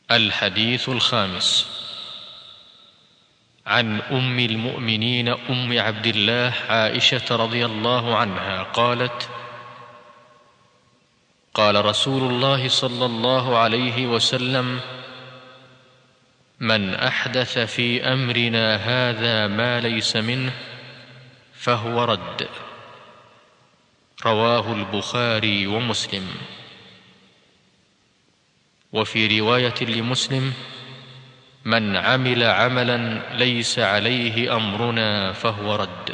الحديث الخامس عن ام المؤمنين ام عبد الله عائشه رضي الله عنها قالت قال رسول الله صلى الله عليه وسلم من احدث في امرنا هذا ما ليس منه فهو رد رواه البخاري ومسلم وفي روايه لمسلم من عمل عملا ليس عليه امرنا فهو رد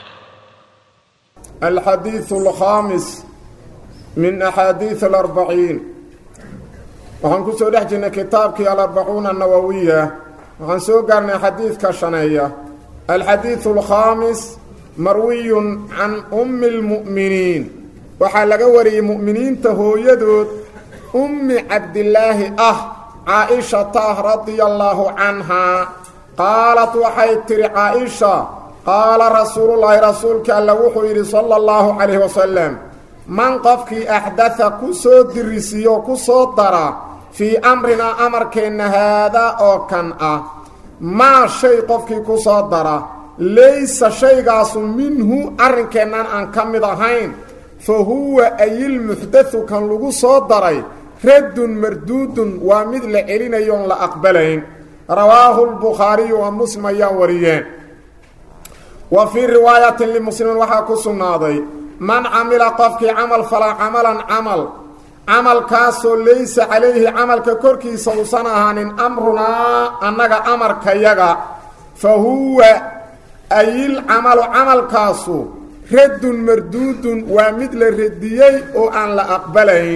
الحديث الخامس من أحاديث الأربعين waxaan ku soo dhex jirnay kitaabkii alarbacuuna annawowiya waxaan soo gaarnay xadiidka shaneeya alxadiidu alkhaamis marwiyun can ummi lmu'miniin waxaa laga wariyey mu'miniinta hooyadood ummi cabdilaahi ah caa-ishata radia allaahu canhaa qaalat waxay tidhi caa-isha qaala rasuulullaahi rasuulka alla wuxuu yidhi sala allahu calayhi wasalam man qofkii axdatha ku soo dirisiyo ku soo dara fii amrinaa amarkeenna haadaa oo kan ah maa shay qofkii ku soo dara laysa shaygaasu minhu arrinkeennan aan ka mid ahayn fa huwa ayilmuxdathu kan lagu soo daray raddun marduudun waa mid la celinayoon la aqbalayn rawaahu lbukhaariyu wa muslim ayaa wariyeen wa fii riwaayatin limuslimin waxaa ku sugnaaday man camila qofkii camal falaa camalan camal camalkaasoo laysa calayhi camalka korkiisa uusan ahaanin amrunaa annaga amarkayaga fa huwa ayil camalu camalkaasu raddun marduudun waa mid la radiyey oo aan la aqbalayn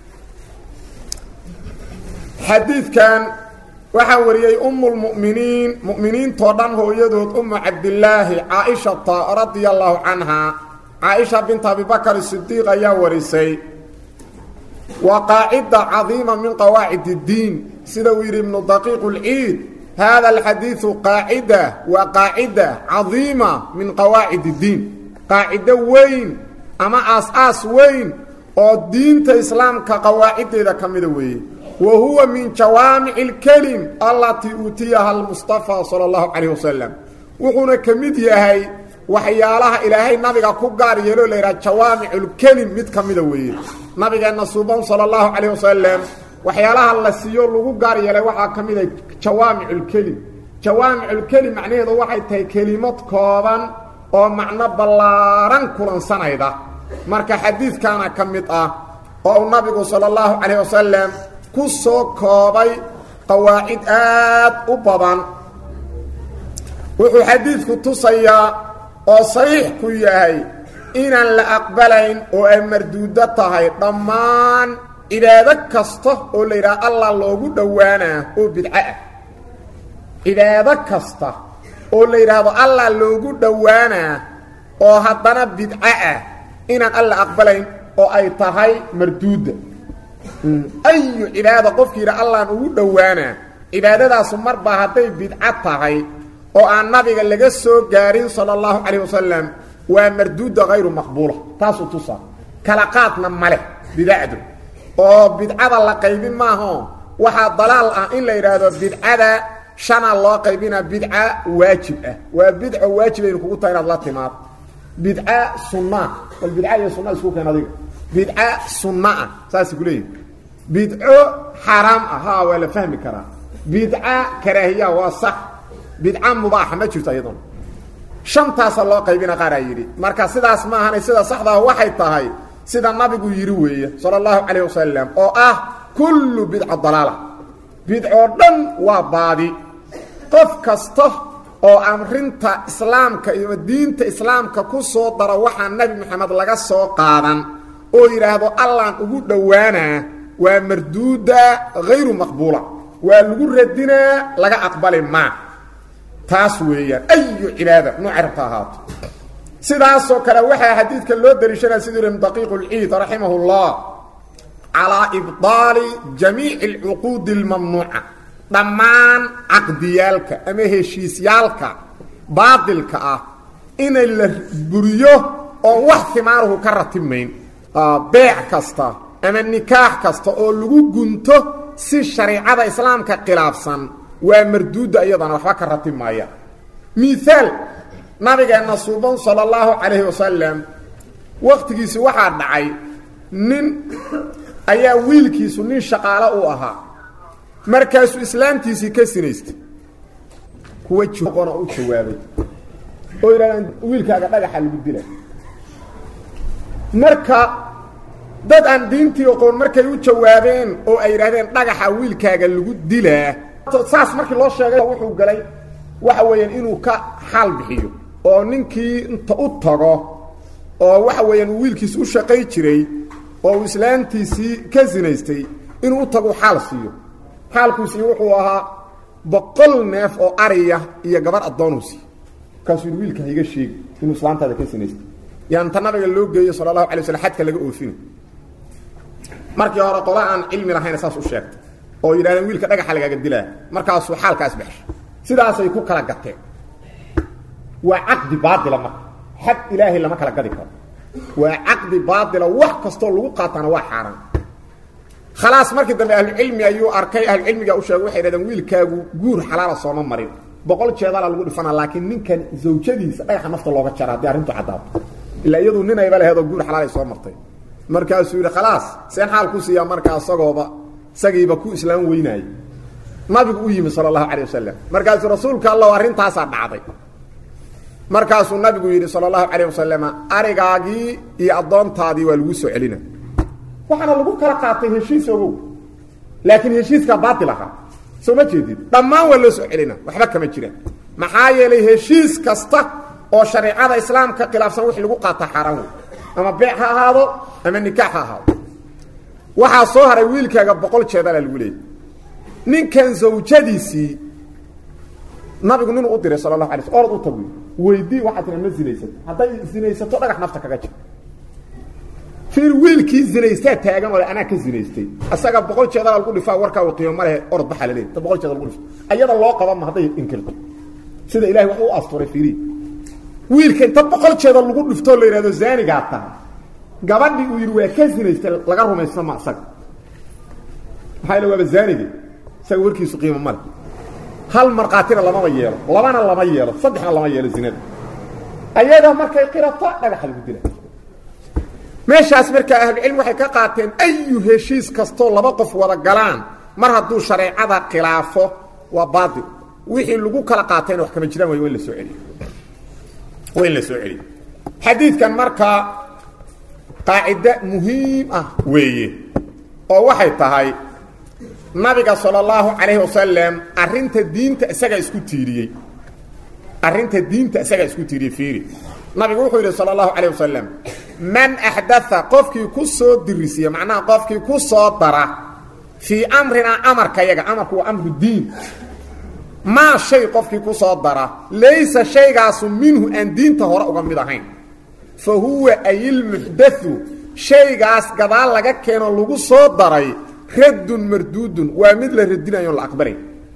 xadiidkan waxaa wariyey ummulmu'miniin mu'miniintoo dhan hooyadood ummu cabdilaahi caa-ishata radia allaahu canhaa caaisha binta abibakar sidiiq ayaa warisay waa qaacida cadiima min qawaacid اddiin sida uu yidhi ibnu daqiiq اlciid hada alxadiidu qaacida waa qaacida cadiima min qawaacid اddiin qaacido weyn ama aas-aas weyn oo diinta islaamka qawaaciddeeda ka mida weeye wa huwa min jawaamici اlkelim allatii uutiyaha almustafa salى اllahu calayh wasalam wuxuuna ka mid yahay waxyaalaha ilaahay nabiga ku gaar yeeloo la yidhaha jawaamiculkelim mid ka mida weeye nabigeenna suuban sala allahu calayh wasalam waxyaalaha la siiyo lagu gaar yeelay waxaa ka mida jawaamiculkelim jawaamiculkelim macnaheedu waxay tahay kelimad kooban oo macno ballaaran kulansanayda marka xadiidkaana ka mid ah oo uu nabigu sala allahu calayh wasalam ku soo koobay qawaacid aad u badan wuxuu xadiidku tusayaa oo sariix ku yahay inaan la aqbalayn oo ay marduudo tahay dhammaan cibaado kasta oo la yidhaha allah loogu dhowaanaa oo bidco ah cibaado kasta oo la yidhaahdo allah loogu dhowaanaa oo haddana bidco ah inaan alla aqbalayn oo ay tahay marduuda ayu cibaado qofkii yidha allaan ugu dhowaanaa cibaadadaasu marba hadday bidco tahay oo aan nabiga laga soo gaarin sala allahu calayh wasalam waa marduuda hayru maqbuula taasuu tusaa kala qaadna maleh bidacdu oo bidcada la qaybin maaho waxaa dalaal ah in la yidhaahdo bidcada shanaa loo qaybina bidca waajib ah waa bidco waajibaynu kugu tahay inaad la timaado bidca sunnaa bal bidca iyo sunna isku keen adiga bidca sunna ah saasay ku leeyihi bidco xaaraam ah ha waa la fahmi karaa bidca karaahiya waa sax bidca mubaaxa ma jirto iyaduna shantaasa loo qaybina qaaraa yidhi marka sidaas ma ahanay sida saxdaa waxay tahay sida nabigu yidhi weeye sala allahu calayh wasalam oo ah kullu bidca dalaala bidcoo dhan waa baadi qof kasta oo amrinta islaamka iyo diinta islaamka ku soo daro waxaa nebi moxamed laga soo qaadan oo yidhaahdo allaan ugu dhowaanaa waa marduuda hayru maqbuula waa lagu radinaa laga aqbali maa taas weeyaan ayu cibaada noocay rabta ahaato sidaasoo kale waxaa xadiidka loo daliishanaya siduu yidhi daqiiq اlciid raximah اllah calaa ibطaali jamiici اlcuquudi اlmamnuuca dhammaan caqdiyaalka ama heshiisyaalka baadilka ah inay la buriyo oon wax himaanuhu ka ratibmayn beec kasta ama nikaax kasta oo lagu gunto si shariicada islaamka khilaafsan waa marduudda iyadana waxba ka ratib maaya miaal nabigeenna suuban sala allahu calayhi wasalam wakhtigiisi waxaa dhacay nin ayaa wiilkiisu nin shaqaalo u ahaa markaasuu islaamtiisii ka sinaystay kuwa joqona u jawaabay oo yidhahdaan wiilkaaga dhagaxa lagu dila marka dad aan diintii oqoon markay u jawaabeen oo ay yidhahdeen dhagaxa wiilkaaga lagu dilaa saas markii loo sheegay wuxuu galay waxa weeyaan inuu ka xaal bixiyo oo ninkii inta u tago oo waxa weeyaan uu wiilkiis u shaqay jiray oo uu islaamtiisii ka sinaystay inuu u tago xaal siiyo xaalkuusii wuxuu ahaa boqol neef oo ariya iyo gabar addoonuu siiyo markaasuu yidhi wiilka haiga sheegi inuu islaamtaada ka sinaystay yaa inta nabiga loo geeyo sala allahu alay waslam xadka laga oofina markii hore qola aan cilmi lahayna saas u sheegtay oo yidhahdeen wiilka dhagaxa lagaaga dilaa markaasuu xaalkaas baxshay sidaasay ku kala gateen waa caqdi baatila marka xad ilaahay lama kala gadi karo waa caqdi baatila wax kastoo lagu qaatana waa xaaraan khalaas markii dambe ahlucilmi ayuu arkay ahlucilmiga u sheegay waxay dhahdeen wiilkaagu guur xalaala sooma marin boqol jeedala lagu dhifana laakiin ninkan zawjadiisa dhagaxa nafta looga jara haddii arrintu caddaato ilaa iyadu ninayba laheedoo guur xalaalay soo martay markaasuu yidhi khalaas seen xaal ku siiyaa markaa isagooba isagiiba ku islaam weynaayay nabigu u yimi sala allahu calay wasalam markaasuu rasuulka allahu arrintaasaa dhacday markaasuu nabigu yidhi sala allahu calayh wasalam arigaagii iyo addoontaadii waa lagu soo celina waxaana lagu kala qaatay heshiis ogow laakiin heshiiskaa baatil ahaa soo ma jeedid dhammaan waa loo soo celina waxba kama jiraan maxaa yeelay heshiis kasta oo shareicada islaamka khilaafsan wixii lagu qaata xaaraan wey ama beec ha ahaado ama nikaax ha ahaado waxaa soo haray wiilkaaga boqol jeedala lagu leeyay ninkan zawjadiisii nabigu ninuu u diray sala allahu alay sl orad u tagu weydii waxaa tira ma zinaysato hadday zinaysato dhagax nafta kaga jir fiir wiilkii zinaystaa taagan oo anaa ka zinaystay asaga boqol jeedala lagu dhifaa warkaa u qiimo ma lehe orod baxaa la leey ta boqol jeeda lagu dhifto ayada loo qaba ma hadday inkirto sida ilahay wax u asturay fiiri wiilka inta boqol jeeda lagu dhiftoo la yidhahdo zaanigaa tahay gabadhii uu yidhi waa ka zinaystay laga rumaysna ma asaga maxaa yale waaba zaanigi isaga warkiisu qiimo male hal markhaatina lamama yeelo labana lama yeelo saddexna lama yeelo zinada ayada markay qirato dhagaxa lagu dila meeshaas markaa ahlucilmi waxay ka qaateen ayu heshiis kastoo laba qof wada galaan mar hadduu shareecada khilaafo waa baatil wixii lagu kala qaatayna wax kama jiraan way in la soo celiyo waa in la soo celiyo xadiidkan markaa qaacide muhiim ah weeye oo waxay tahay nabiga salى اllahu calayhi wasalam arrinta diinta isagaa isku tiiriyey arrinta diinta isagaa isku tiiriyey fiiri nabigu wuxuu yidhi salى اllahu calayh wasalam man axdaa qofkii ku soo dirisiya macnaha qofkii ku soo dara fii amrinaa amarka yaga amarku waa amru diin maa shay qofkii ku soo dara laysa shaygaasu minhu aan diinta hore uga mid ahayn fa huwa ayilmuxdau shaygaas gadaal laga keeno lagu soo daray raddun marduudun waa mid la radinayo la aqbalay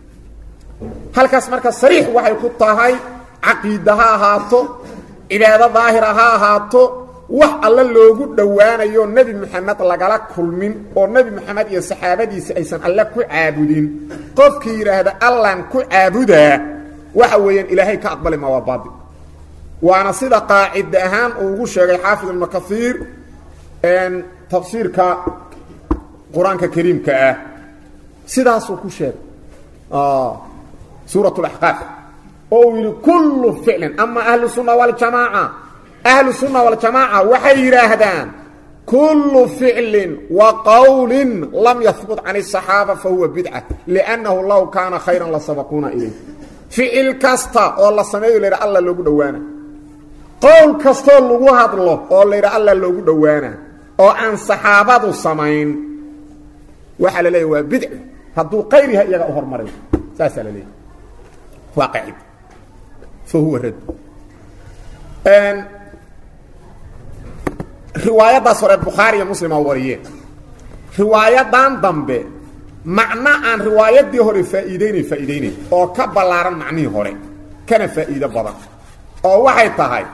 halkaas marka sariix waxay ku tahay caqiida ha ahaato cibaado daahira ha ahaato wax alle loogu dhowaanayo nebi moxamed lagala kulmin oo nebi moxamed iyo saxaabadiisa aysan alle ku caabudin qofkii yidhaahda allan ku caabudaa waxa weeyaan ilaahay ka aqbali ma waa baatil waana sida qaacida ahaan uu ugu sheegay xaafid ibnu kaiir tafsiirka qur-aanka kariimka ah sidaasuu ku sheegay suurat اlaxqaaf oo uu yidhi kullu ficlin ama ahlu sunna waljamaaca ahlu sunna waljamaaca waxay yidhaahdaan kullu ficlin wa qowlin lam yahbut can الصaxaaba fahuwa bidca liannahu low kaana khayran lasabaquuna ilayh ficil kasta oo la sameeyo la yidha alla loogu dhowaana qowl kastoo lagu hadlo oo la yidha alla loogu dhowaana oo aan saxaabadu samayn waxaa la leeya waa bidc hadduu qayr yahay iyaga u hormaray saasaa la leeyahy waa qaacid fa huwa rad riwaayaddaas hore bukhaari iyo muslima wariyeen riwaayadan dambe macno aan riwaayaddii hore faa'iideynayn faa'iideynayn oo ka ballaaran macnihii hore kana faa'iido badan oo waxay tahay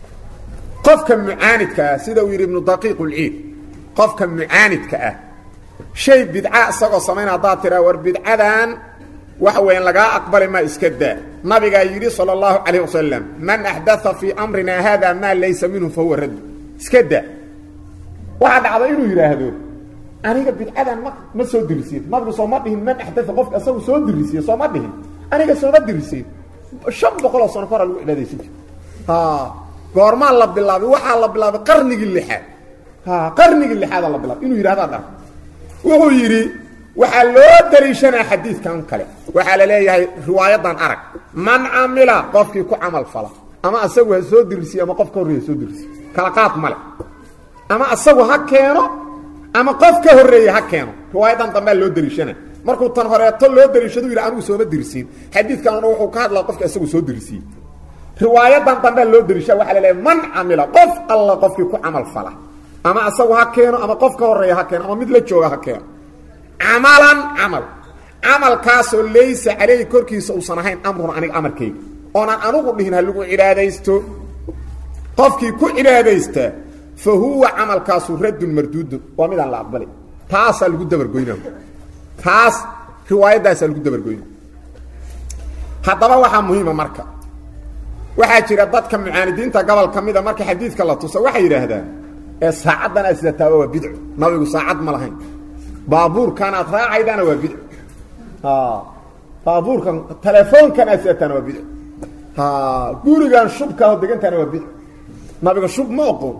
qofka mucaanidka ah sida uu yidhi ibnu daqiiq ulciid qofka mucaanidka ah shay bidca isagoo samayn haddaad tiraa war bidcadan waxa weeyaan lagaa aqbali maa iska daa nabigaa yidhi sala allahu calayh wasalam man axdaa fii amrinaa haada maa laysa minhu fa huwa raddu iska daa waxaa dhacda inuu yidhaahdo aniga bidcadan ma ma soo dirisiin nabigu sooma dhihin man axdaa qofka isagu soo dirisiye sooma dhihin aniga sooma dirisiin shan boqoloo sano kahora lagu cibaadaysan jir goormaa la bilaabay waxaa la bilaabay qarnigii lixaad qarnigii lixaadaa la bilaabay inuu yidhahdaa dhar wuxuu yidhi waxaa loo daliishanaa xadiidkan kale waxaa la leeyahay riwaayadan arag man camila qofkii ku camal fala ama asagu ha soo dirisiye ama qof ka horreeya soo dirisiye kala qaad male ama asagu ha keeno ama qof ka horreeye ha keeno riwaayadan dambea loo daliishana markuu tan horeeto loo daliishadu yidhi anigu sooma dirisiin xadiidkanuna wuxuu ka hadlaa qofka isagu soo dirisiye riwaayadan dambea loo daliisha waxaa la leeyahay man camila qof alla qofkii ku camal fala ama asagu ha keeno ama qof ka horreeya ha keeno ama mid la jooga ha keeno camalan camal camalkaasoo laysa caleyhi korkiisa uusan ahayn amrun aniga amarkayga oonaan anugu dhihin ha lagu cibaadaysto qofkii ku cibaadaystaa fa huwa camalkaasu raddun marduudun waa midaan la aqbalay taasaa lagu dabargoyna taas riwaayadaasaa lagu dabargoyna haddaba waxaa muhiima marka waxaa jira dadka mucaanidiinta gobol ka mida marka xadiidka la tuso waxay yidhaahdaan ee saacaddan aad sidataaba waa bidco nabigu saacad ma lahayn baabuurkan aad raacaydaana waa bidco baabuurkan telefoonkan aad sidataana waa bidco gurigan shubkaaho degantaana waa bidco nabiga shub ma oqon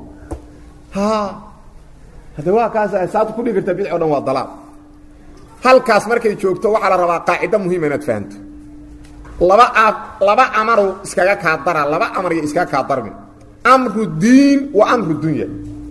hadde waa kaas saatu kudhigi karta bidco o dhan waa dalaal halkaas markay joogto waxaa la rabaa qaacido muhiima inaad fahanto laba laba amaru iskaga kaa dara laba amar iyo iskaga kaa darmi amru diin wa amru dunya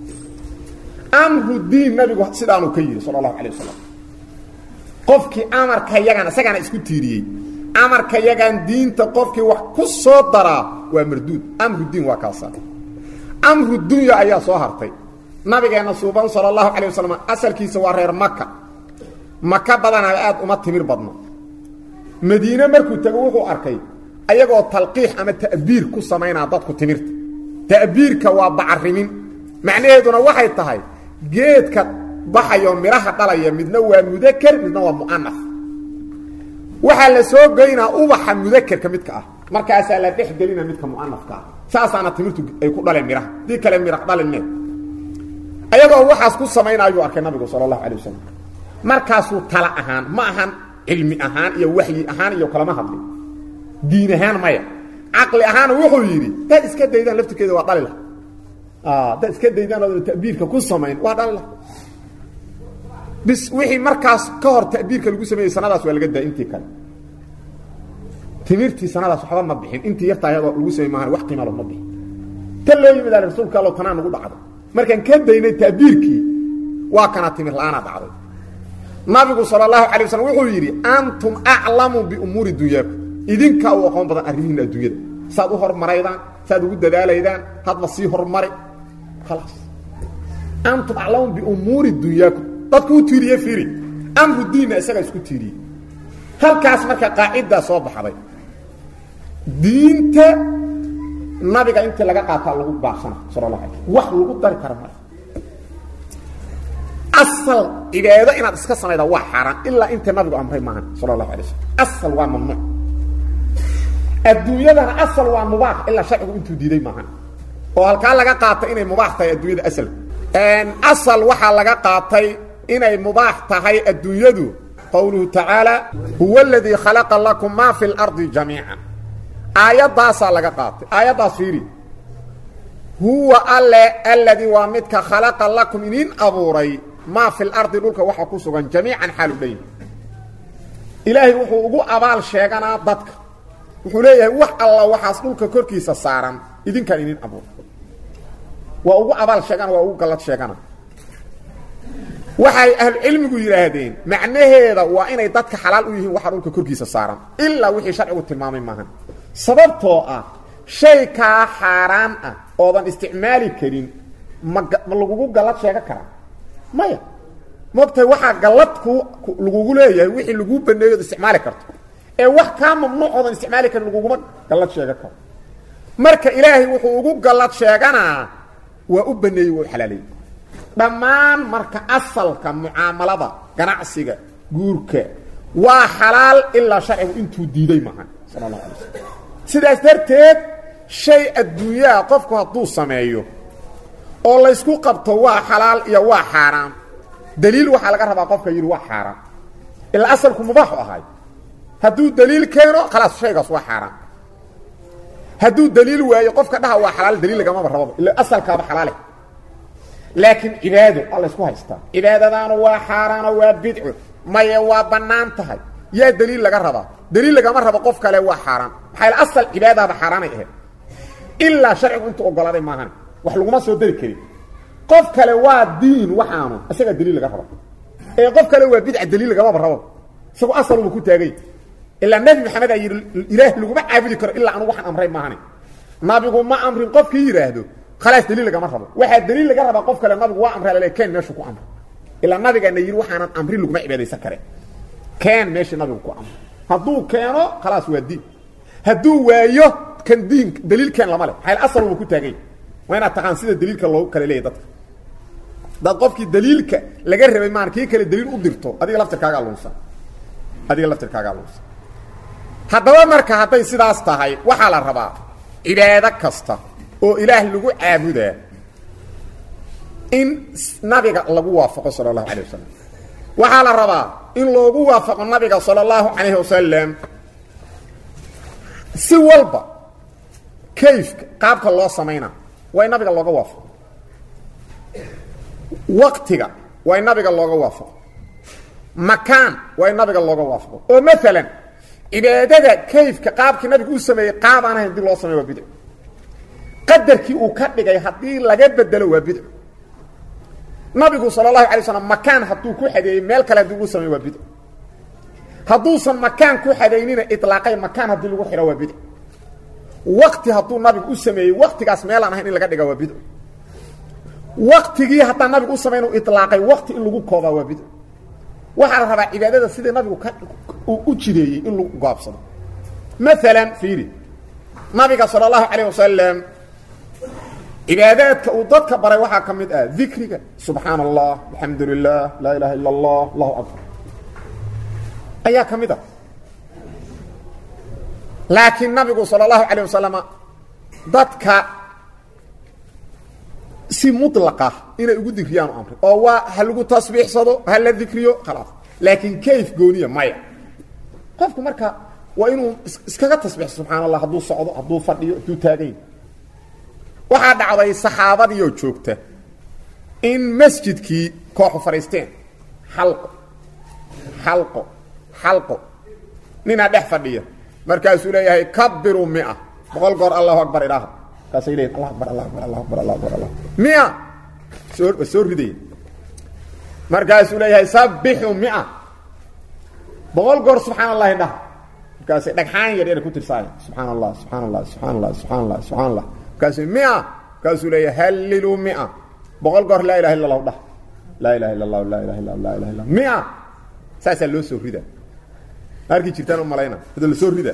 amru diin nabigu sidaanuu ka yidhi sala allahu alay wasalam qofkii amarka yagan isagaana isku tiiriyey amarka yagan diinta qofkii wax ku soo daraa waa marduud amru diin waa kaasa amru dunya ayaa soo hartay nabigeenna suuban sala allahu calay wasalam asalkiisa waa reer maka maka badanaa aad uma timir badno madiine markuu tego wuxuu arkay ayagoo talqiix ama ta'biir ku samaynaa dadku timirta ta'biirka waa bacarimin macnaheeduna waxay tahay geedka baxayo midhaha dhalaya midna waa mudaker midna waa mu'anaf waxaa la soo geynaa ubaxa mudakerka midka ah markaasaa la dhex gelina midka mu'anafka ah saasaana timirtu ay ku dhaleen midhaha dii kale midha dhalinne ayagoo waxaas ku samaynayuu arkay nabigu sala allahu alay wasalam markaasuu tala ahaan ma ahan cilmi ahaan iyo waxyi ahaan iyo kalama hadlin diin ahaan maya caqli ahaana wuxuu yidhi dad iska daydaan laftirkeeda waa dhali lah dad iska daydaan oo ta'biirka ku samayn waa dhali lah bis wixii markaas ka hor ta'biirka lagu sameeyey sanadaas waa laga daa intii kale timirtii sanadaas waxba ma bixin intii yartaa ayadoo lagu samey maahan wax qiimalo ma bixin tan loo yimid ale rasuulka allo tanaa nagu dhacday markaan ka daynay ta'biirkii waa kana timir la-aanaa dhacday nabigu sal اlahu alay waslm wuxuu yidhi antum aclamu biumuuri dunyaakum idinkaa u aqoon badan arrimihiina adduunyada saad u hormaraydaan saad ugu dadaalaydaan hadba sii hormari khalaas antum aclamu biumuuri dunyaakum dadku u tiiriye fiiri amru diinna isagaa isku tiiriyey halkaas marka qaacidaa soo baxday diinta nabiga intii laga qaataa lagu baaqsana sal la ala wax lagu dari kara male asal cibaado inaad iska samayda waa xaaraan ilaa inta nabigu amray maahan sala allahu alay slam asal waa mamnuuc adduunyadana asal waa mubaax ilaa sharcigu intuu diiday maahan oo halkaa laga qaatay inay mubaax tahay adduunyada asal asal waxaa laga qaatay inay mubaax tahay adduunyadu qowluhu tacaala huwa aladii khalaqa lakum maa fi اlardi jamiica aayaddaasaa laga qaatay aayaddaas fiiri huwa alle aladii waa midka khalaqa lakum inin abuuray maa fi lardi dhulka waxa ku sugan jamiican xaalu dhan ilaahay wuxuu ugu abaal sheeganaa dadka wuxuu leeyahay wax alla waxaas dhulka korkiisa saaran idinkaan inin abuur waa ugu abaal sheegana waa ugu gallad sheegana waxay ahlucilmigu yidhaahdeen macnaheeda waa inay dadka xalaal u yihiin waxa dhulka korkiisa saaran ilaa wixii sharcigu tilmaamay maahan sababtoo ah shay kaa xaaraan ah oodan isticmaali karin ma ma lagugu gallad sheegan karaa maya moogtahay waxaa gallad ku lagugu leeyahay wixii laguu baneeyo od isticmaali karto ee wax kaa mamnuuc oodan isticmaali karin laguguma gallad sheegan karo marka ilaahay wuxuu ugu gallad sheeganaa waa u baneeyey waa u xalaaleeyey dhammaan marka asalka mucaamalada ganacsiga guurka waa xalaal ilaa sharcigu intuu diiday maahan sala allahu alay slam sidaas darteed shay adduunyaha qofku hadduu sameeyo oo laysku qabto waa xalaal iyo waa xaaraam daliil waxaa laga rabaa qofka yidhi waa xaaraam ilaa asalku mubaaxu ahay hadduu daliil keeno khalaas shaygaas waa xaaraam hadduu daliil waayo qofka dhaha waa xalaal daliil lagamaba rababa ila asalkaaba xalaale laakiin cibaado waa laysku haystaa cibaadadaanu waa xaaraano waa bidco maye waa bannaan tahay yaa daliil laga rabaa daliil lagama rabo qof kale waa xaaraan maxaa ila asal cibaadadaaba xaaraanay ahayd ilaa sharcigu intuu ogolaaday maahan wax laguma soo dari karin qof kale waa diin waxaanu isagaa daliil laga raba ee qof kale waa bidca daliil lagamaba rabo isagu asaluba ku taagay ilaa nebi maxamed aa yidhi ilaah laguma caabudi karo ilaa anu waxaan amray maahane nabigu ma amrin qofkii yidhaahdo khalaas daliil lagama rabo waxaa daliil laga rabaa qof kale nabigu waa amray lale keen meeshuu ku amray ilaa nabigaana yidhi waxaanan amrin laguma cibaadaysan kare keen meeshii nabigu ku amray hadduu keeno khalaas waa diin hadduu waayo kan diin daliil keen lama leh maxaa asaluba ku taagay waa inaad taqaan sida daliilka loogu kale leeyahy dadka dad qofkii daliilka laga rabay maan kii kale daliil u dirto adiga laftirkaagaa lunsan adiga laftirkaagaa lunsan haddaba marka hadday sidaas tahay waxaa la rabaa cibaado kasta oo ilaah lagu caabudaa in nabiga lagu waafaqo sala allahu calayh wasalam waxaa la rabaa in loogu waafaqo nabiga sala allahu calayhi wasalam si walba kayfka qaabka loo samayna waa in nabiga looga waafaqo waqtiga waa in nabiga looga waafaqo makaan waa in nabiga looga waafaqo oo maalan cibaadada kayfka qaabkii nabigu u sameeyey qaab aan ahayn hadii loo sameyo waa bidco qadarkii uu ka dhigay haddii laga bedelo waa bidco nabigu sala allahu alay slam makaan hadduu ku xadeeyey meel kale haddii lagu sameyo waa bidco hadduusan makaan ku xadaynina ilaaqay makaan haddii lagu xidho waa bidco wakti hadduu nabigu u sameeyey waktigaas meelaan ahayn in laga dhiga waa bidco waktigii haddaan nabigu u samayn ilaaqay wakti in lagu koobaa waa bidco waxaa la rabaa cibaadada sidii nabigu ka u jideeyey in lagu gaabsado maalan fiiri nabiga sala allahu calayh wasalam cibaadaadka uu dadka baray waxaa ka mid ah dikriga subxaana allah alxamdu lilah laa ilaha illa allah allahu akbar ayaa ka mid ah laakiin nabigu sala allahu calayh wasalama dadka si mulaqa inay ugu dikriyaan u amray oo waa ha lagu tasbiixsado ha la dikriyo khalaas laakiin kayf gooniya maya qofku marka waa inuu iskaga tasbiixso subxaan allah hadduu socdo hadduu fadhiyo hadduu taagayn waxaa dhacday saxaabadiioo joogta in masjidkii kooxu fadhiisteen xalqo xalqo xalqo ninaa dhex fadhiya markaasuu leeyahay kabiruu mia boqol goor allahu akbar idhaaha markaasay leeyihin allah akbar allah akbar allah akbar allah akbar allah mia soo soo ridaya markaasuu leeyahay sabbixuu mia boqol goor subxaan allahi dhah markaasay dhagxaan yar yar ku tirsaaya subxaan allah subxaan allah subxaan allah subxaan allah subxaan allah markaasuu mia markaasuu leeyahay halliluu mia boqol goor laa ilaha illa allahu dhah laa ilaha illa allahu laa ilaha illa laa ilaha illa mia saasaa loo soo rida arkii jirtaan u malayna hada la soo rida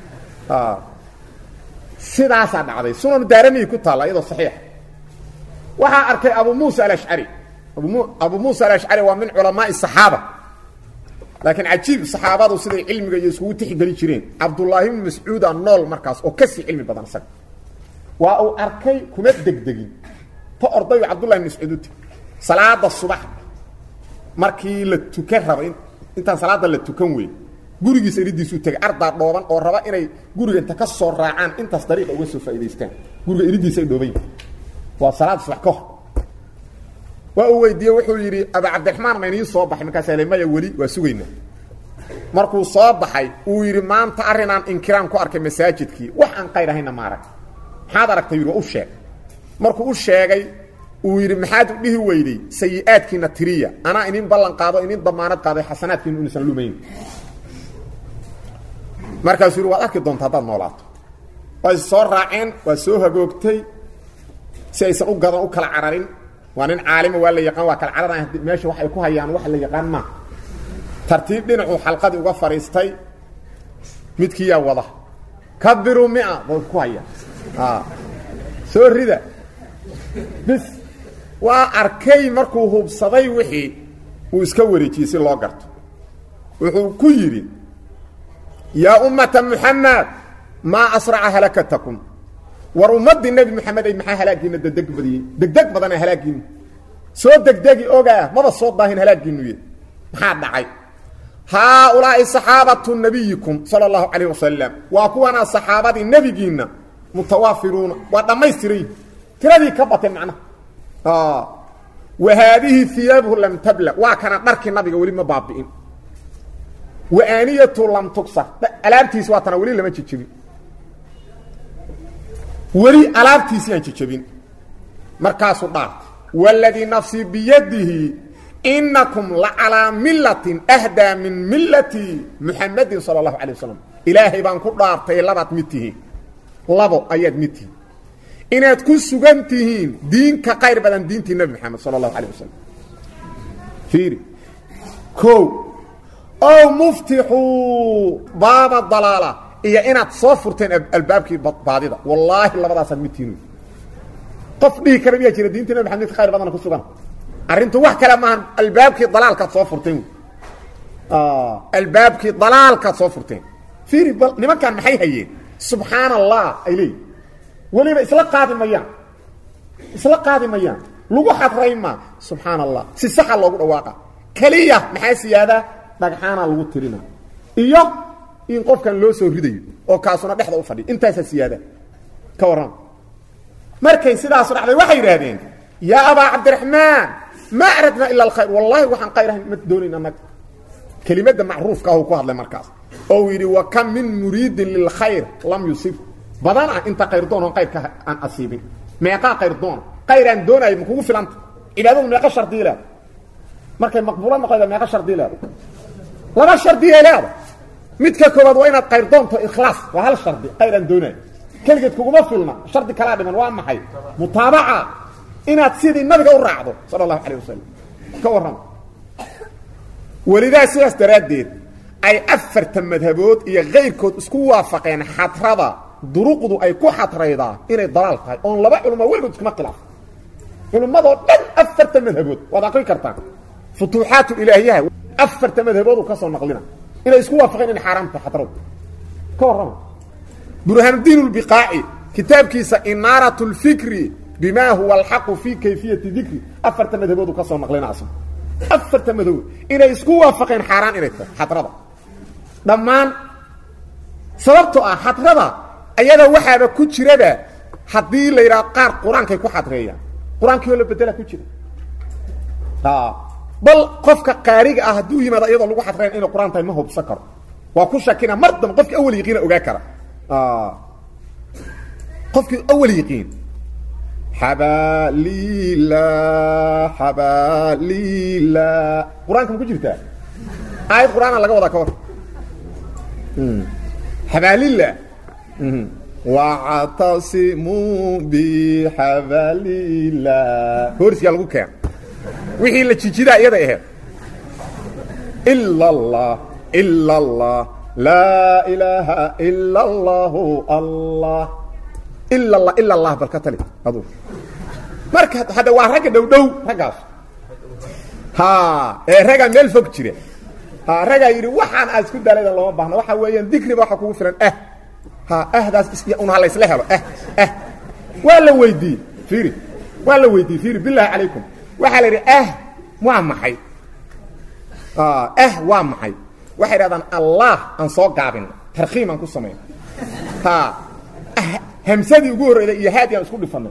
sidaasaa dhacday sunanu daaramiyi ku taalla iyadoo saxiixa waxaa arkay abu muusa alashcari abu muusa alashcari waa min culamaai saxaaba laakiin cajiib saxaabadu siday cilmiga iyo iskugu tixgeli jireen cabdullaahi bnu mascuuda nool markaas oo kasii cilmi badan isaga waa uu arkay kuma degdegin ta ordayu cabdullahi bn mascuud u tegi salaada subax markii la tukan raba intaan salaada la tukan wey gurigiisa iridiisuu tegay ardaa dhooban oo raba inay guriga inta ka soo raacaan intaas dariiqa uga soo faa'idaystaan guriga iridiisa ay dhooban yihin waa salaad subax ka hor waa uu weydiiyey wuxuu yidhi aba cabdiraxmaan maynii soo baxay markaasaa le maya weli waa sugaynaa markuu soo baxay uu yidhi maanta arrinaan inkiraan ku arkay masaajidkii wax aan qayr ahayna ma arag maxaad aragtay yidhi waa u sheeg markuu u sheegay uu yidhi maxaad u dhihi weyday sayi-aadkiina tiriya anaa inin ballan qaado inin damaanad qaaday xasanaadkiinu inuusan lumayn markaasuu yidhi waad arki doonta haddaad noolaato way soo raaceen waa soo hagoogtay si aysan u gadan u kala cararin waa nin caalima waa la yaqaan waa kala cararaan meesha wax ay ku hayaan wax la yaqaan maa tartiib dhinacuu xalqadii uga fadhiistay midkiiyaa wada kabiruu mia bay ku hayaan soo rida bis waa arkay markuu hubsaday wixii uu iska wareejiyey si loo garto wuxuu ku yidhi yaa ummata muxamed maa asraca halakatakum war ummaddii nebi moxamed ay maxaa halaagiina degdeg badiyey degdeg badana halaagiinu soo degdegi ogaa maba soo daahin halaagiinuye maxaa dhacay haaulaa'i saxaabatu nabiyikum sala allahu calayh wasalam waa kuwanaa saxaabadii nebigiinna mutawaafiruuna waa dhammaystiray tiradii ka bateen macnaha wa haadihi hiyaabuhu lam tabla waa kana dharkii nabiga weli ma baabi'in wa aaniyatu lam tugsar alaabtiisi waa tana weli lama jijibin weli alaabtiisii aan jijabin markaasuu dhaartay waladii nafsii biyadihi inakum lacalaa millatin ahdaa min millati muxamadin sala allahu calay wasalam ilaahay baan ku dhaartay labaad mid tihiin labo ayaad mid tihiin inaad ku sugan tihiin diin ka qayr badan diintii nebi moxamed sala allahu calay wasalam fiiri o ow muftixuu baaba dalaala iyo inaad soo furteen albaabkii baadida wallaahi labadaasaad mid tihiin qof dhihi kara miyaa jira diintii nebi maxamed ka khayr badana ku sugan arrintu wax kale maahan albaabkii dalaalkaad soo furteen albaabkii dalaalkaad soo furteen fiiri bal nimankan maxay hayeen subxaan allah ay leeyihin weliba isla qaadi mayaan isla qaadi mayaan lagu xadray maa subxaan allah si saxa loogu dhawaaqa keliya maxaa siyaadaa dhagxaanaa lagu tirina iyo in qofkan loo soo ridayo oo kaasuna dhexda u fadhiya intaasaa siyaada ka warran markay sidaasu dhacday waxay yidhaahdeen yaa abaa cabdiraxmaan ma aradnaa ila alkhayr wallaahi waxaan khayr ahayn ma doonayn annaga kelimadda macruufka ah uu ku hadlay markaas oo uu yidhi wa kam min muriidin lilkhayr lam yusib badan ah inta khayr doon oon kayrka aan asiibin meeqaa khayr doona khayr aan doonayo ma kugu filanta cibaadadu meeqa shardii leeda markay maqbuulo noqoyda meeqa shardii leeda laba shardiyay leeda midka koobaad waa inaad khayr doonto ikhlaas waa hal shardi khayr aan doonayo keligeed kuguma filna shardi kalaa dhiman waa maxay mutaabaca inaad sidii nabiga u raacdo sala allahu calayh wasalam ka warrama welidaa sidaas daraaddeed ay afarta madhabood iyo kayrkood isku waafaqeen xadrada duruqdu ay ku xadraydaa inay dalaal tahay oon laba culamo weligood iskuma khilaaf culummadoo dhan afarta madhabood waad aqri kartaa futuuxaatu ilaahiyaha afarta madhaboodu ka soo naqlina inay isku waafaqeen inay xaaraam tahay xadradu ka warrama burhaanuddiin lbiqaaci kitaabkiisa inaarat lfikri bima huwa alxaqu fii kayfiyati dikri afarta madhaboodu ka soo naqlina asna afarta madhabood inay isku waafaqeen xaaraan inay tahay xadrada dhammaan sababtoo ah xadrada ayada waxaaba ku jiraba haddii la yidhaha qaar qur-aankay ku xadreeyaan qur-aankii oo la bedela ku jira bal qofka qaariga ah hadduu yimaado iyadoo lagu xadreyn inay qur-aan tahay ma hubsan karo waa ku shakina mar dambe qofkii awal yaqiina ogaa kara qofkii awal yaqiin xabalila xabalila qur-aanka ma ku jirtaa aayad qur-aana laga wadaa ka war xabalila wactasimuu bixabalila hoorsiyaa lagu keena wixii la jijidaa iyaday ahayd ila allah ila allah laa ilaaha ila allahu allah ila allah ila allah bal ka tali adu marka hadda waa ragga dhow dhow raggaas ha ee raggaa meel fog jira ha raggaa yidhi waxaan aad isku dalayda looma baahna waxa weeyaan dikriba waxa kugu filan ah ha ahdaas un ha laysla helo ah ah waa la weydiiyey fiiri waa la weydiiyey fiiri bilaahi calaykum waxaa la yidhi ah waa maxay ah waa maxay waxay dhahdaan allah aan soo gaabin tarkiim aan ku samayno ha hamsadii ugu horreyday iyo haadi aan isku dhifanay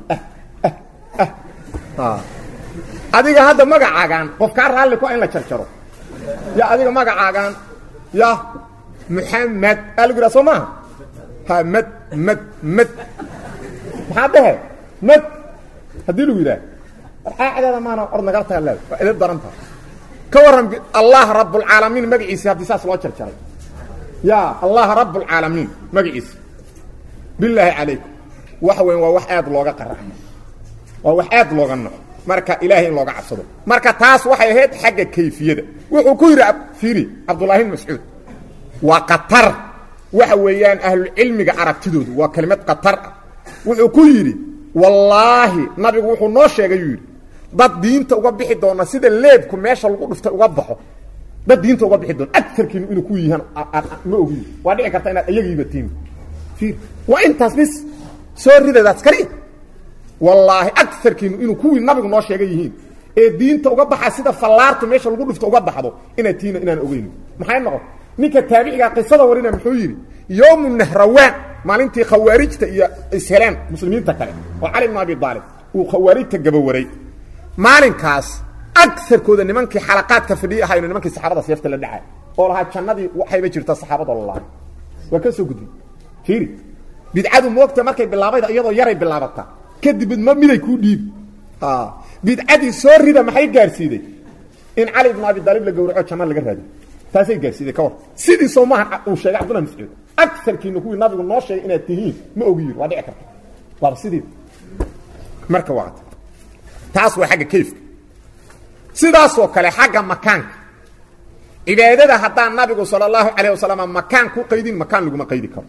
adiga hadda magacaagaan qof kaa raalli ku in la jarjaro ya adiga magacaagaan ya muxamed aa lagu yidhaha soo maaha ha mad mad mad maxaa dhehe mad haddii lagu yidhaha warcaacadeeda maana or nagal taha leeda waa edab daran taha ka warran allah rabbulcaalamiin magaciisi haddii saas loo jarjaray ya allah rabbulcaalamiin magaciisi bilaahi calaykum wax weyn waa wax aad looga qaraxmo waa wax aad looga naco marka ilaahay in looga cabsado marka taas waxay ahayd xagga kayfiyada wuxuu ku yidhi fiiri cabdullaahi bn mascuud waa qatar waxa weeyaan ahlucilmiga aragtidoodu waa kelimad qatar ah wuxuu ku yidhi wallaahi nabigu wuxuu noo sheegay yuu yidhi dad diinta uga bixi doona sida leebku meesha lagu dhuftay uga baxo dad diinta uga bixi doona agarkiinu inuu ku yihaan ma ogiyo waa dhici karta inaad iyagiiba tiimi ir waa intaas bis soo ridadaas kali wallaahi agarkiinu inuu kuwii nabigu noo sheegay yihiin ee diinta uga baxa sida fallaartu meesha lagu dhufto uga baxdo inaad tiina inaan ogeyn maxay noqon ninka taabiciga qisada warina muxuu yidhi yowmu nahrawaan maalintii khawaarijta iyo isheleen muslimiinta kale oo cali bn abi aalib uu khawaarijta gabawaray maalinkaas agarkooda nimankii xalaqaadka fadhiyi ahayno nimankii saxaabada seefta la dhacay oo lahaa jannadii waxayba jirta saxaabada lalahay waa ka soo gudbay fiiri bidcadu moogta markay bilaabayda iyadoo yaray bilaabataa kadib ma miday kuu dhiibi bidcadii soo rida maxay gaarsiiday in cali ibn abi aalib la gawraco janna laga raadiyo taasay gaarsiiday ka war sidii soo maaha uu sheegay cabdullah mascuud agarkiina kuwii nabigu noo sheegay inaad tihiin ma ogi yiri waa dhici karta waaba sidii marka waa taas waa xagga kayfka sidaasoo kale xagga makaanka cibaadada haddaan nabigu sala allahu calayh wasalam makaan ku qaydin makaan laguma qaydi karo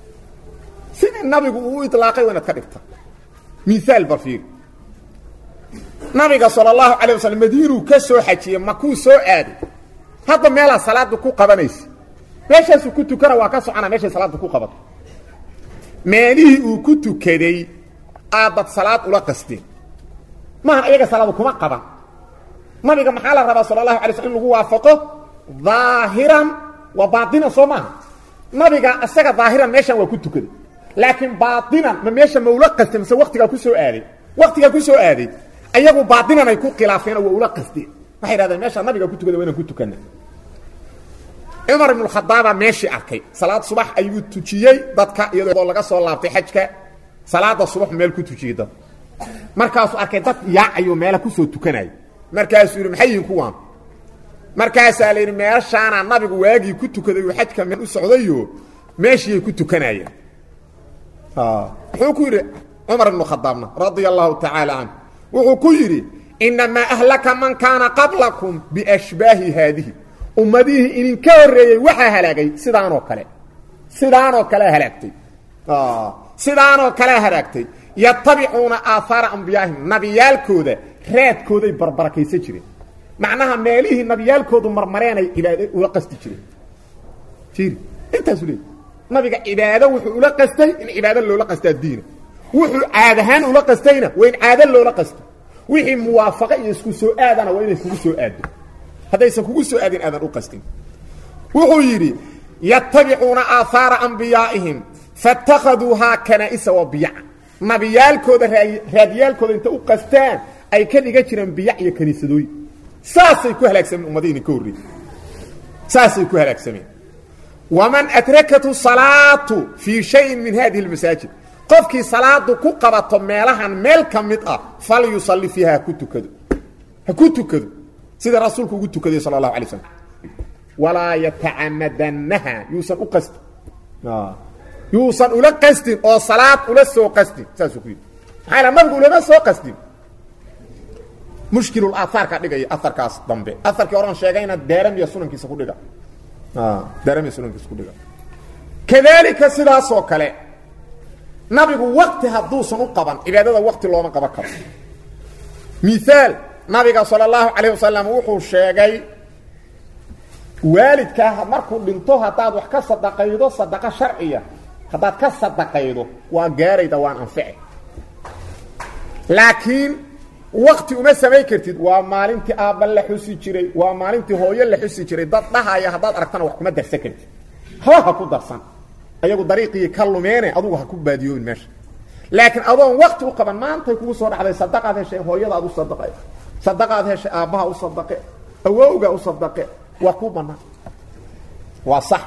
sidii nabigu uu ilaaqay waa inaad ka dhigta miaal bafiir nabiga sala allahu calay wasalam madiinuu ka soo xajiyey makuu soo aaday hadda meelaa salaada ku qabanaysa meeshaasuu ku tukana waa ka socona meeshay salaada ku qabato meelihii uu ku tukaday aadad salaad ula qasteen maahan iyaga salaadu kuma qaban nabiga maxaa la rabaa sala allahu alay sl in lagu waafaqo daahiran waa baatinan soo maaha nabiga isaga daahiran meeshan waa ku tukaday laakiin baatinan ma meesha ma ula qastay mise waktigaa ku soo aaday waktigaa ku soo aaday ayagu baatinan ay ku khilaafeen waa ula qasteen waxay dhahdeen meesha nabiga ku tukaday waa inaan ku tukana cumar ibnu khadaabaa meeshii arkay salaad subax ayuu tujiyey dadka iyadoo laga soo laabtay xajka salaada subax meel ku tujiyey dad markaasuu arkay dad yaacayo meela kusoo tukanaya markaasuu yidhi maxay yihiin kuwaan markaasaa la yidhi meeshaana nabigu waagii ku tukaday uu xajka meel u socdayo meeshiiyay ku tukanayeen wuxuu ku yidhi cumar ibnu khadaabna radia allahu tacaala canhu wuxuu ku yidhi inamaa ahlaka man kaana qablakum biashbaahi haadihi ummadihii idinka horreeyey waxaa halaagay sidaanoo kale sidaanoo kalea halaagtay sidaanoo kalea halaagtay yatabicuuna aahaara ambiyaahim nabiyaalkooda raadkooday barbarakaysan jireen macnaha meelihii nabiyaalkoodu marmareenay cibaado ula qasti jireen ir intaasu leey nabiga cibaado wuxuu ula qastay in cibaado loola qastaa diina wuxuu caad ahaan ula qastayna waa in caado loola qasto wixii muwaafaqo iyo isku soo aadana waa inay kugu soo aado haddaysan kugu soo aadin aadan u qastin wuxuu yidhi yatabicuuna aahaara ambiyaa'ihim faاtakhaduuhaa kanaa'isa wa biyaca nabiyaalkooda raadiyaalkooda inta u qastaan ay ka dhigan jireen biyac iyo kaniisadooyin saasay ku halaagsameen ummadihiini ka horreeyey saasay ku halaagsameen waman adrakathu salaatu fii shayin min hadihi اlmasaajid qofkii salaadu ku qabato meelahan meel ka mid ah fal yusalli fiiha haku tukado ha ku tukado sida rasuulku ugu tukaday sala allahu alay slam walaa yatacamadannaha yuusan u qastin yuusan ula qastin oo salaad ula soo qastin saasuu ku yidhi maxaa yala nabigu ulama soo qastin mushkilul aahaarka dhigaya aharkaas dambe aharkii oran sheegayna daaramiya sunankiisa ku dhiga daaramiya sunankiisa ku dhiga kadalika sidaasoo kale nabigu wakti hadduusan u qaban cibaadada wakti looma qaban karo miaal nabiga sala allahu calayh wasalam wuxuu sheegay waalidkaa markuu dhinto haddaad wax ka sadaqaydo sadaqo sharciya haddaad ka sadaqaydo waa gaarayda waan anfici laakiin wakti uma samayn kartid waa maalintii aabba la xusi jiray waa maalintii hooyo la xusi jiray dad dhahaya haddaad aragtana wax kuma darsan kartid haba ha ku darsan ayagu dariiqii ka lumeene adugu ha ku baadiyoobin meesha laakiin adoon wakti u qaban maantay kugu soo dhacday sadaqaad heshay hooyadaad u sadaqe sadaqaad heshay aabbaha u sadaqe awowga u sadaqe waa kuu bannaan waa sax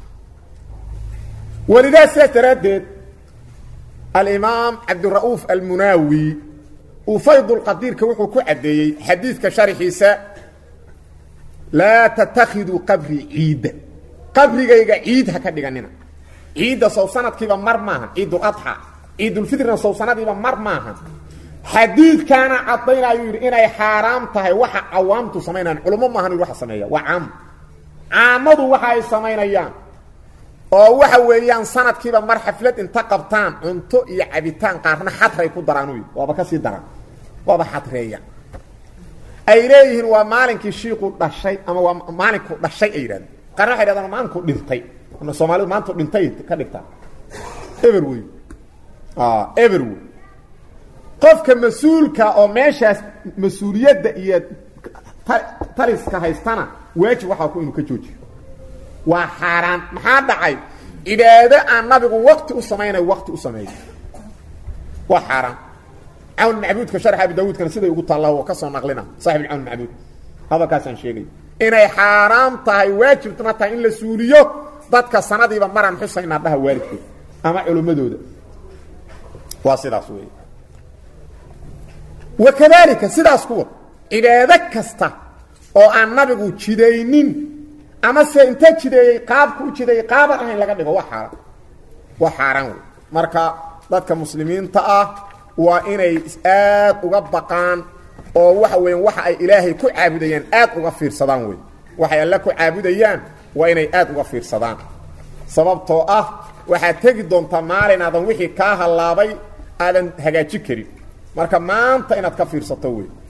walidaa sidaas daraaddeed alimaam cabdira'uuf almunaawi uu faydulqadiirka wuxuu ku caddeeyey xadiidka sharxiisa laa tattakhiduu qabrii ciidda qabrigayga ciid ha ka dhiganina ciidda sow sanadkiiba mar maahan ciiduladxa ciidulfitrna sow sanadiiba mar maahan xadiidkaana cadayna ayuu yidhi inay xaaraam tahay waxa cawaamtu samaynayaan culummo maahan yidhi waxa sameeya waa caam caamadu waxa ay samaynayaan oo waxa weeyaan sanadkiiba mar xaflad inta qabtaan cunto iyo cabitaan qaarna xadray ku daraan u yidhi waaba ka sii daran waaba xadreeya ay leeyihiin waa maalinkii shiiku dhashay ama waa maalinku dhashay ay yidhahdeen qaarna waxay dhahdaan maalinku dhintay soomaalidu maanta dhintay ka dhigtaa eber wey eber wey qofka mas-uulka oo meeshaas mas-uuliyadda iyo taliska haystana waajib waxaa ku inuu ka joojiyo waa xaaraan maxaa dhacay cibaado aan nabigu wakti u samaynayo wakti u sameeyo waa xaaraan cawn macbuudka sharx abi daawuudkana siday ugu taalla oo ka soo naqlina saaxib cawn macbuud hadalkaasaan sheegay inay xaaraam tahay waajibna tahay in la suuliyo dadka sanadiiba maraan xusaynaa dhaha waalidkood ama culimmadooda waa sidaas wey wakadalika sidaas kuwa cibaado kasta oo aan nabigu jidaynin ama se inta jideeyey qaabku u jideeyey qaaban ahayn laga dhigo waa xaaraan waa xaaraan wey marka dadka muslimiinta ah waa inay aad uga baqaan oo waxa weeyaan waxa ay ilaahay ku caabudayaan aad uga fiirsadaan wey waxay alle ku caabudayaan waa inay aad uga fiirsadaan sababtoo ah waxaad tegi doontaa maalin aadan wixii kaa hallaabay aadan hagaaji karin marka maanta inaad ka fiirsato wey